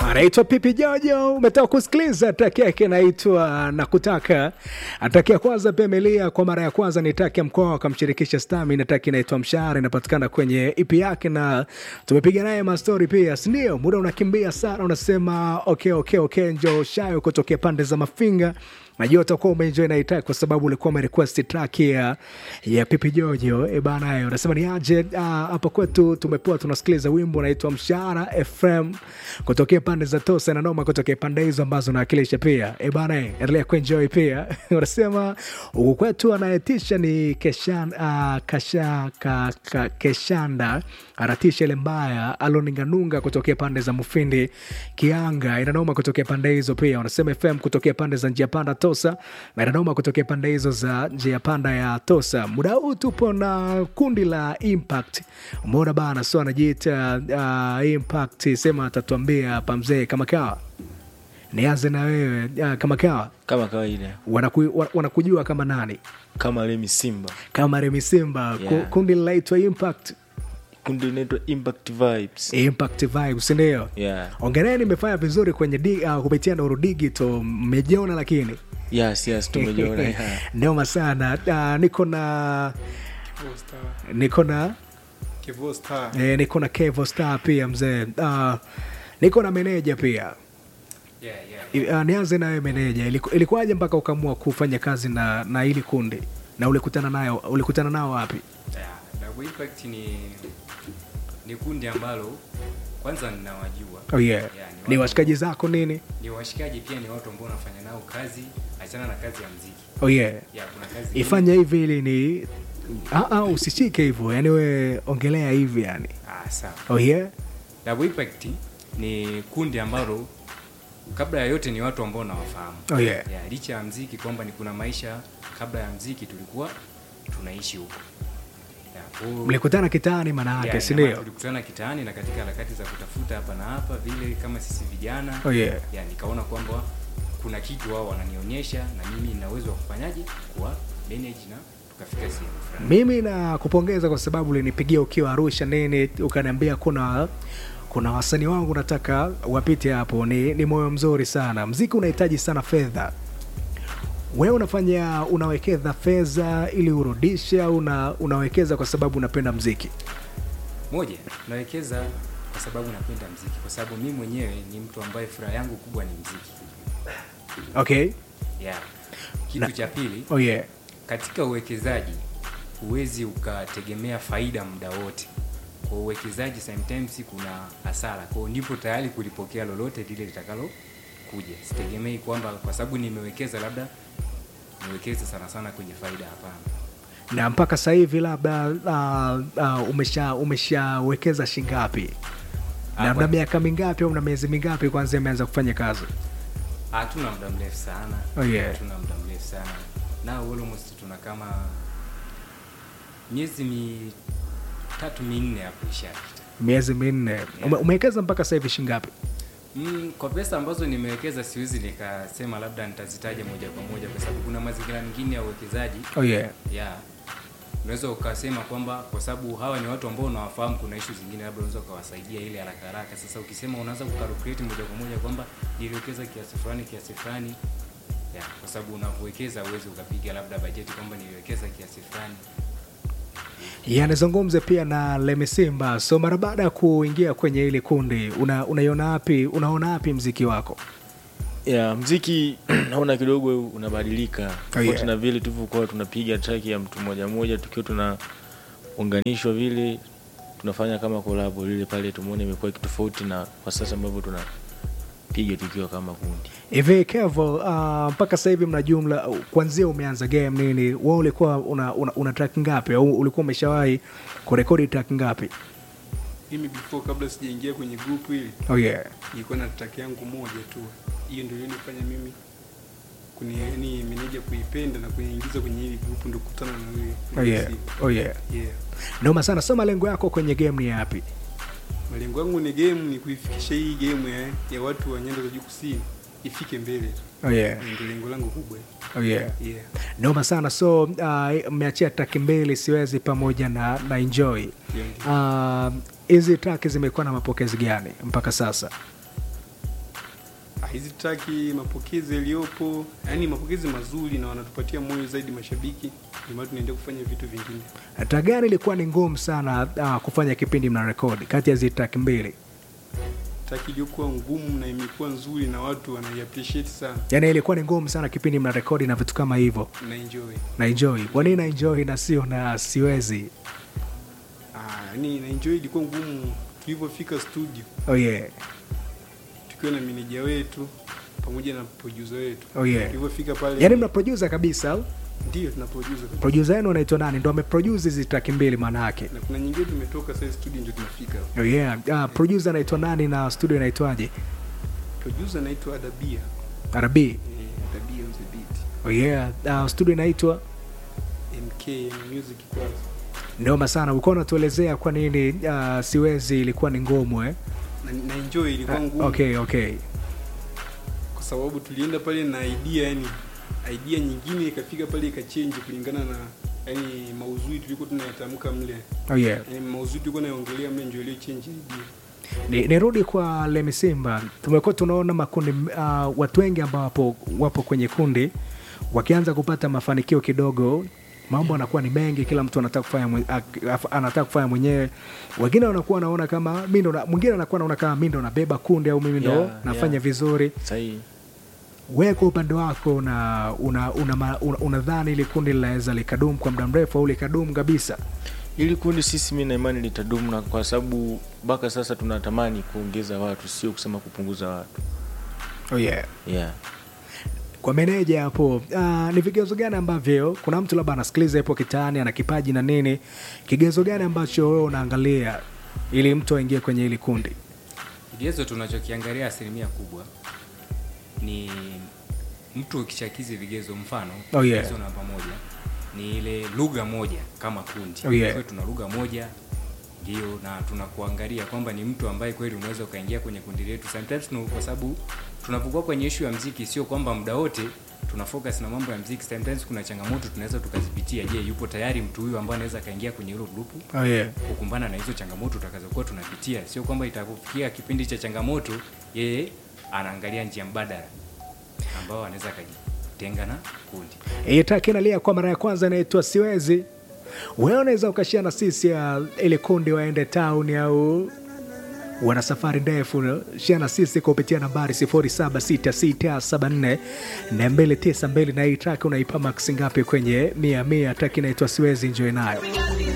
anaitwa Pipi Jojo. Umetoka kusikiliza track yake inaitwa Nakutaka. Track ya kwanza pia imelia kwa mara ya kwanza, ni track ya mkoa akamshirikisha Stami, na track inaitwa Mshahara, inapatikana kwenye EP yake, na tumepiga naye mastori pia, si ndio? Muda unakimbia sana, unasema okay, okay, okay, njo shayo kutokea pande za Mafinga najua utakuwa umeenjoy na itak kwa sababu ulikuwa umerequest track ya, ya Pipi Jojo e bana, unasema ni aje hapa kwetu tumepewa, tunasikiliza wimbo unaitwa Mshahara FM kutokea pande za Tosa na Noma kutokea pande hizo ambazo nawakilisha pia e bana, endelea kuenjoy pia unasema huku kwetu anayetisha ni keshan, uh, kasha, ka, ka, Keshanda anatisha ile mbaya aloninganunga kutokea pande za Mufindi Kianga inanoma kutokea pande hizo pia unasema FM kutokea pande za njia panda Tosa na inanoma kutokea pande hizo za njia panda ya Tosa. Muda huu tupo na kundi la Impact, umeona bana, so anajiita uh, Impact, sema atatuambia hapa mzee kama kawa. Nianze na wewe uh, kama kawa, kama kawaida wanaku, wa- wanakujua kama nani? kama Remi Simba, Kama Remi Simba. Ku- Yeah. Kundi linaitwa Impact, kundi linaitwa Impact Vibes. Impact Vibes, ndio Yeah. ongereni, imefanya vizuri kwenye di, uh, kupitia Nuru Digital, mmejiona lakini Yes, yes, tumejiona yeah. noma sana. Uh, niko na niko na Kivu Star. eh, niko na Kevo Star pia mzee. Uh, niko na meneja pia. Yeah, yeah. Uh, nianze nawe meneja, Iliku- ilikuwaje mpaka ukaamua kufanya kazi na na hili kundi na ulikutana nayo ulikutana nao wapi? Yeah, Double Impact ni ni kundi ambalo kwanza ninawajua. Oh yeah. Yeah, Ni watu- washikaji zako nini? Ni washikaji pia ni watu ambao wanafanya nao kazi, achana na kazi ya muziki. Oh yeah. Yeah, kuna kazi Ifanye hivi ili ni ah, ah, usishike hivyo. Yaani we ongelea hivi yani. Ah, sawa. Oh yeah. Double Impact ni kundi ambalo kabla ya yote ni watu ambao nawafahamu. Oh yeah. Yeah, licha ya mziki kwamba ni kuna maisha kabla ya mziki tulikuwa tunaishi huko. Yeah, kwa- Mlikutana kitaani maana yake, Yeah, si ina maana ndio? tulikutana kitaani na katika harakati za kutafuta hapa na hapa vile kama sisi vijana Oh yeah. yeah, nikaona kwamba kuna kitu wao wananionyesha na mimi nina uwezo wa kufanyaje kuwa manage na tukafika sehemu fulani. Mimi nakupongeza kwa sababu ulinipigia ukiwa Arusha nini, ukaniambia kuna kuna wasanii wangu nataka wapite hapo. Ni, ni moyo mzuri sana. Mziki unahitaji sana fedha. Wewe unafanya unawekeza fedha ili urudishe au una, unawekeza kwa sababu unapenda mziki? Moja, nawekeza kwa sababu napenda mziki, kwa sababu mimi mwenyewe ni mtu ambaye furaha yangu kubwa ni mziki. Okay. Yeah. Kitu Na- cha pili, Oh yeah. katika uwekezaji huwezi ukategemea faida muda wote. Kwa uwekezaji sometimes kuna hasara, kwa hiyo nipo tayari kulipokea lolote lile litakalo kuja. Sitegemei kwamba kwa sababu nimewekeza labda niwekeze sana sana kwenye faida, hapana. Na mpaka sasa hivi labda uh, uh, umesha umeshawekeza shingapi? Na Ah, mna kwa- miaka mingapi au mna miezi mingapi kwanza imeanza kufanya kazi? Hatuna muda mrefu sana. Oh, yeah. Hatuna muda mrefu sana. Na almost tuna kama miezi mitatu minne hapo ishapita. Miezi minne. Ume, umewekeza mpaka sasa hivi shingapi? Mm, kwa pesa ambazo nimewekeza siwezi nikasema labda nitazitaja moja kwa moja kwa sababu kuna mazingira mengine ya uwekezaji Oh yeah. ya unaweza ukasema kwamba kwa sababu hawa ni watu ambao unawafahamu, kuna ishu zingine labda unaweza ukawasaidia ile haraka haraka. Sasa ukisema unaanza kukalkulate moja kwa moja kwamba niliwekeza kiasi fulani kiasi fulani ya, kwa sababu unavyowekeza uwezi ukapiga labda bajeti kwamba niliwekeza kiasi fulani. Ya, nizungumze pia na Lemi Simba. So mara baada ya kuingia kwenye hili kundi, una, unaiona wapi, unaona wapi mziki wako? Yeah, mziki naona kidogo unabadilika tofauti yeah. na vile tulivyokuwa tunapiga track ya mtu mmoja mmoja tukiwa tunaunganishwa vile tunafanya kama kolabo lile pale, tumeona imekuwa kitofauti na kwa sasa ambavyo tunapiga tukiwa kama kundi. Hivi Kevo, uh, mpaka sasa hivi mna jumla kuanzia umeanza game nini, wewe ulikuwa una, una, una track ngapi au ulikuwa umeshawahi kurekodi track ngapi? mimi before kabla sijaingia kwenye group hili Oh yeah. nilikuwa na track yangu moja tu hiyo ndio ilionifanya mimi kuni yani meneja kuipenda na kuingiza kwenye hili group ndio kukutana na wewe Oh yeah. Oh yeah. yeah Noma sana. So malengo yako kwenye game ni yapi? malengo yangu ni game ni kuifikisha hii game ya, ya watu wa nyanda za juu kusini ifike mbele tu Oh yeah. ndio lengo langu kubwa Oh yeah. yeah Noma sana. So uh, mmeachia track mbili siwezi pamoja na, na enjoy. yeah, ndio. Uh, hizi track zimekuwa na mapokezi gani mpaka sasa? hizi traki mapokezi yaliyopo, yani mapokezi mazuri na wanatupatia moyo zaidi mashabiki, ndio maana tunaendelea kufanya vitu vingine. Track gani ilikuwa ni ngumu sana uh, kufanya kipindi mna rekodi kati ya hizi track mbili? Traki iliyokuwa ngumu na imekuwa nzuri na watu wanai appreciate sana Yaani ilikuwa ni ngumu sana kipindi mna rekodi na vitu kama hivyo. na enjoy. Na enjoy. Kwa nini na enjoy na sio na siwezi? Ah, yani na enjoy ilikuwa ngumu tulivyofika studio Oh yeah. tukiwa na meneja wetu pamoja na producer wetu. Oh yeah. Tulivyofika pale Yaani mna producer kabisa au? ndio tuna producer kabisa. Producer wenu anaitwa nani? Ndo ameproduce hizi track mbili maana yake. na kuna nyingine tumetoka sasa studio ndio tunafika. Oh yeah. Uh, producer anaitwa nani na studio inaitwaje? Producer anaitwa Adabia. RB. Eh, Adabia on the beat. Oh yeah. Uh, studio inaitwa MK yani music kwanza. Noma sana. Ulikuwa unatuelezea kwa nini uh, siwezi ilikuwa ni ngumu eh? Na, na enjoy ilikuwa Ah, ngumu Okay, okay. kwa sababu tulienda pale na idea yani idea nyingine ikafika pale ikachange kulingana na yani mauzui tulikuwa tunayatamka mle. Oh yeah. Yani mauzui tulikuwa naongelea mle ndio ile change idea. Ni, nirudi kwa Lemi Simba. Tumekuwa tunaona makundi uh, watu wengi ambao wapo, wapo kwenye kundi wakianza kupata mafanikio kidogo, mambo anakuwa ni mengi, kila mtu anataka kufanya mwe- ak- af- anataka kufanya mwenyewe. Wengine wanakuwa wanaona kama mimi ndo, na- mwingine anakuwa anaona kama mimi ndo nabeba kundi au mimi ndo Yeah, nafanya yeah. vizuri. sahihi Wewe kwa upande wako una una unadhani una, unadhani ili kundi linaweza likadumu kwa muda mrefu au likadumu kabisa? ili kundi sisi mi na imani litadumu na kwa sababu mpaka sasa tunatamani kuongeza watu sio kusema kupunguza watu Oh yeah. yeah. kwa meneja hapo uh, ni vigezo gani ambavyo kuna mtu labda anasikiliza hapo kitaani ana kipaji na nini kigezo gani ambacho wewe unaangalia ili mtu aingie kwenye hili kundi kigezo tunachokiangalia asilimia kubwa ni mtu ukishakizi vigezo mfano Oh, yeah. kigezo namba moja ni ile lugha moja kama kundi Oh, yeah. Tuwe tuna lugha moja ndio na tunakuangalia kwamba ni mtu ambaye kweli unaweza ukaingia kwenye kundi letu sometimes no, kwa sababu tunapokuwa kwenye ishu ya mziki sio kwamba muda wote tuna focus na mambo ya mziki sometimes kuna changamoto tunaweza tukazipitia je yupo tayari mtu huyu ambaye anaweza akaingia kwenye hilo grupu oh, yeah. kukumbana na hizo changamoto utakazokuwa tunapitia sio kwamba itakufikia kipindi cha changamoto yeye anaangalia njia mbadala ambao anaweza akajitenga na kundi hii track inalia kwa mara ya kwanza inaitwa siwezi wewe unaweza ukashia na sisi ya ile kundi waende town au wana safari ndefu shia na sisi kupitia nambari 076674 na 292 na hii track unaipa max ngapi kwenye mia mia track inaitwa siwezi enjoy nayo